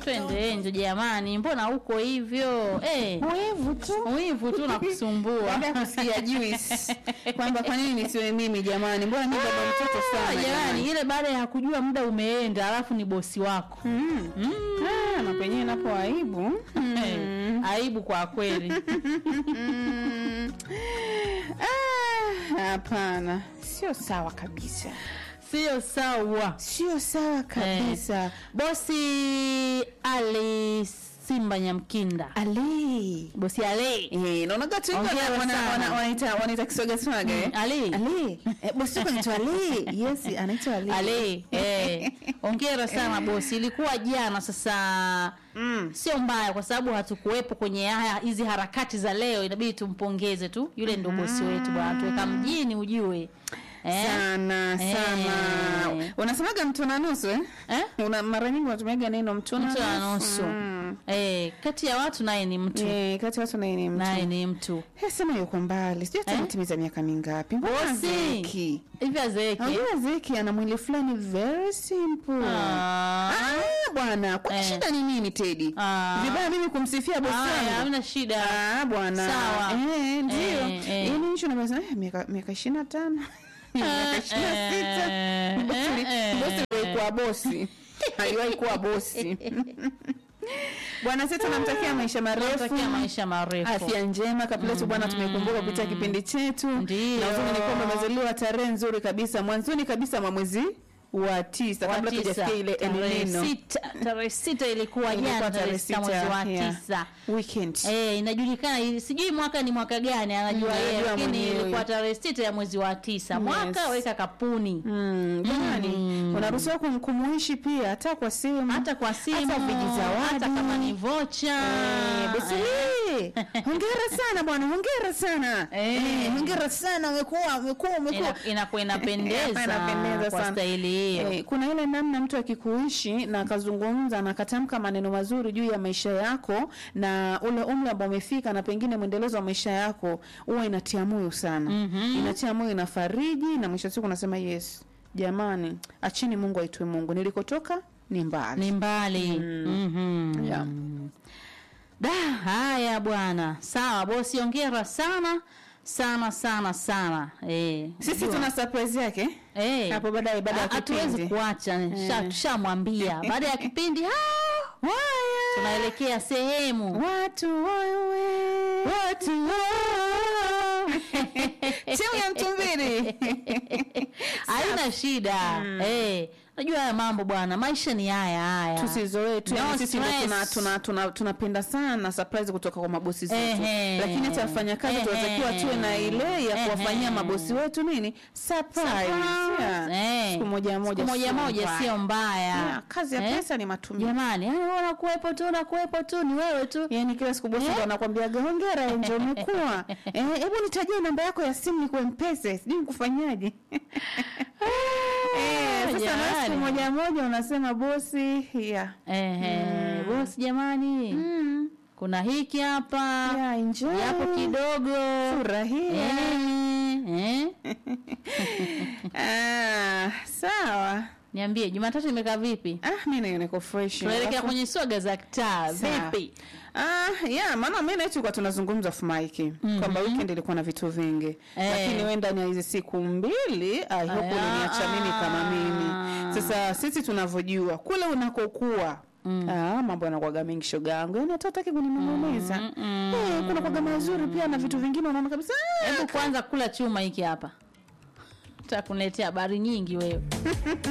twende nje jamani, mbona uko hivyo eh? Wivu tu. Wivu tu nakusumbua. Baada ya kusikia juice kwamba kwa nini nisiwe mimi jamani, mbona mimi baba mtoto Ah, sana jamani, jamani. ile baada ya kujua muda umeenda, alafu ni bosi wako Mm. mm. Ah, na penyewe napo aibu. Eh, aibu kwa kweli. Mm. Ah, Hapana, sio sawa kabisa, Sio sawa. sio sawa kabisa. Bosi Ali Simba Nyamkinda, Ali bosi Ali Eh, naonaga tu hivyo Hongera wana- sana. wana- wanaita wanaita kiswaga swaga eh? Ali Ali. Eh, bosi wako anaitwa Ali. Yes, anaitwa Ali. Ali, eh, ongera sana bosi. Ilikuwa jana, sasa Mm. sio mbaya kwa sababu hatukuwepo kwenye haya hizi harakati za leo, inabidi tumpongeze tu, yule ndo bosi wetu bwana, tuweka mjini ujue eh? Sana Eh. sana. Unasemaga mtu na nusu eh? Eh? Una mara nyingi unatumiaga neno mtu na Mtu na nusu. Mm. Eh, kati ya watu naye ni mtu Eh, kati ya watu naye ni mtu. naye ni mtu Eh, sema yuko mbali. Sijui hata Eh? ametimiza miaka mingapi. Mbona bosi Zeki? hivi azeeke Unajua Zeki ana mwili fulani very simple. Ah. Ah, bwana, kwa Eh. shida ni nini Teddy? Ah. Vibaya mimi kumsifia bosi Haya, wangu. hamna shida Ah, bwana. Sawa. Eh, ndio. Eh, eh. Yaani hicho na eh, miaka miaka 25. miaka 26. Eh, Bosi eh, bosi eh. alikuwa bosi. Aliwahi kuwa bosi. Bwana sisi tunamtakia maisha marefu. Tunatakia maisha marefu Afya njema Kapiletu bwana, tumekumbuka kupitia kipindi chetu, Ndiyo. na uzuri ni kwamba amezaliwa tarehe nzuri kabisa mwanzoni kabisa mwa mwezi wa tisa, Wa kabla tisa. tujafikia ile Tarehe El Nino. sita tarehe sita ilikuwa Ilikuwa jana tarehe tarehe sita mwezi wa yeah. tisa weekend. Eh, inajulikana ili- sijui mwaka ni mwaka gani anajua Mm, yeye anajua lakini mwenyewe. ilikuwa tarehe sita ya mwezi wa tisa mwaka Yes. weka kapuni Mm, jamani unaruhusiwa kum- kumuishi pia hata kwa simu hata kwa simu hata vijizawadi. hata kama ni vocha Eh, bosi Lee, hongera sana bwana, hongera sana Eh. Eh, hongera sana, umekuwa umekuwa umekuwa Ina- inakuwa inapendeza Inapendeza kwa sana. staili hiyo Eh, kuna ile namna mtu akikuishi na akazungumza na akatamka maneno mazuri juu ya maisha yako na ule umri ambao umefika na pengine mwendelezo wa maisha yako huwa inatia moyo sana Mhm. inatia moyo inafariji na mwisho wa siku unasema yes jamani achini mungu aitwe mungu nilikotoka ni mbali ni mbali Mhm. Yeah. da haya bwana sawa bosi ongera sana sana sana sana eh, sisi jua. tuna surprise yake Eh. hapo baadaye baada ya Ha- hatuwezi kipindi kuacha sha- tushamwambia baada ya kipindi ah, Waya. tunaelekea sehemu watu wewe watu timu ya mtumbiri haina shida eh, najua haya mambo bwana maisha ni haya haya tusizoee tu No yani sisi ndo stress. tuna tuna tuna tunapenda sana surprise kutoka kwa mabosi zetu Ehe. lakini hata wafanyakazi Ehe. tunatakiwa tuwe na ile ya kuwafanyia Ehe. mabosi wetu nini surprise Yeah. Eh. siku moja moja Siku moja sio moja mbaya. sio mbaya Yeah, kazi ya Eh? pesa ni matumizi jamani yani wewe unakuwepo tu unakuwepo tu ni wewe tu yaani kila siku bosi ndo anakwambiaga hongera enje umekuwa Eh, hebu nitajie namba yako ya simu nikuwe mpese sijui nikufanyaje Eh, sasa na jamani. siku moja moja unasema bosi yeah. Ehe, bosi jamani mm. kuna hiki hapa yeah, enjoy. yapo kidogo furahia Eh, eh. ah, sawa niambie jumatatu imekaa vipi ah, mi nayo niko fresh tunaelekea Alafu- kwenye swaga za kitaa Sawa. vipi Ah, yeah, maana mi naye tulikuwa tunazungumza off mic kwamba weekend ilikuwa na vitu vingi Eh. lakini we ndani ya hizi siku mbili I hope Aya. uliniacha mimi kama mimi sasa sisi tunavyojua kule unakokuwa Mm. Ah, mambo yanakuwaga mengi shoga yangu yani hata utaki kunimong'oneza Mm, mm, eh, kuna kwaga mazuri pia na vitu vingine unaona kabisa ah, hebu kwanza kula chuma hiki hapa takuletea habari nyingi wewe